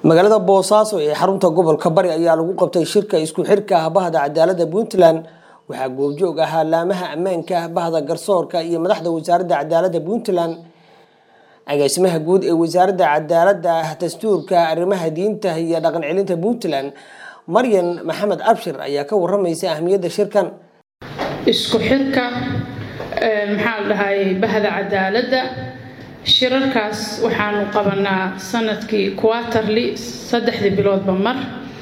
magaalada boosaaso ee xarunta gobolka bari ayaa lagu qabtay shirka isku xirka ah bahda cadaalada puntland waxaa goobjoog ahaa laamaha ammaanka ah bahda garsoorka iyo madaxda wasaaradda cadaalada puntland agaasimaha guud ee wasaaradda cadaalada dastuurka arrimaha diinta iyo dhaqan celinta puntland maryan maxamed abshir ayaa ka waramaysa ahmiyadda shirkan isku xirka maxaa la dhahay bahda cadaaladda shirarkaas waxaanu qabanaa sanadkii quaterly saddexdii biloodba mar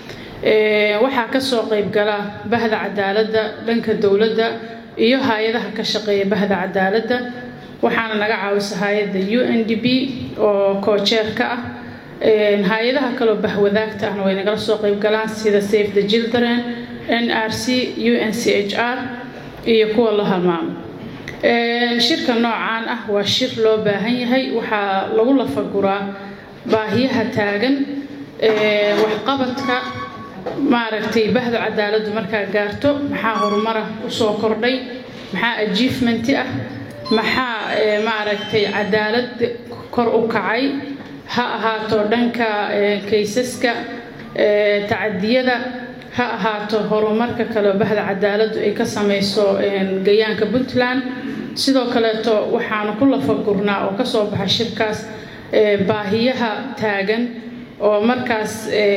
waxaa kasoo qeybgala bahda cadaaladda dhanka dowladda iyo hay-adaha ka shaqeeya bahda cadaaladda waxaana naga caawisa hay-adda u n d b oo koojeerka ah hay-adaha kaloo bahwadaagta ahna way nagala soo qeybgalaan sida safe the children n r c u n c h r iyo kuwa la halmaamo shirka noocaan ah waa shir loo baahan yahay waxaa lagu lafaguraa baahiyaha taagan waxqabadka maaragtay bahda cadaaladdu markaa gaarto maxaa horumara usoo kordhay maxaa ajiefmenti ah maxaa maaragtay cadaalad kor u kacay ha ahaato dhanka kaysaska tacadiyada ha ahaato horumarka kaleo bahda cadaaladdu ay ka samayso gayaanka puntland sidoo kaleeto waxaanu ku lafagurnaa oo kasoo baxa shirkaas baahiyaha taagan oo markaas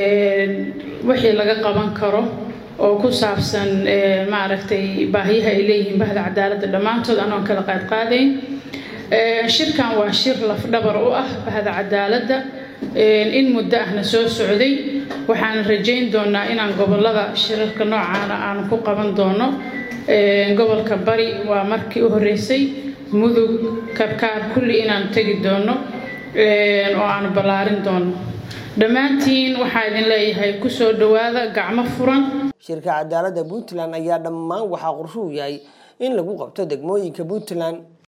wixii laga qaban karo oo ku saabsan maaragtay baahiyaha ay leeyihiin bahda cadaaladda dhammaantood anoon kala qaadqaadayn shirkan waa shir lafdhabar u ah bahda cadaaladda in muddo ahna soo socday waxaan rajayn doonaa inaan gobolada shirarka noocaana aanu ku qaban doono gobolka bari waa markii u horeysay mudug karkaar kulli inaanu tegi doono oo aanu ballaarin doono dhammaantiin waxaa idin leeyahay kusoo dhowaada gacmo furan shirka cadaaladda puntland ayaa dhammaan waxaa qorshuu yahay in lagu qabto degmooyinka puntland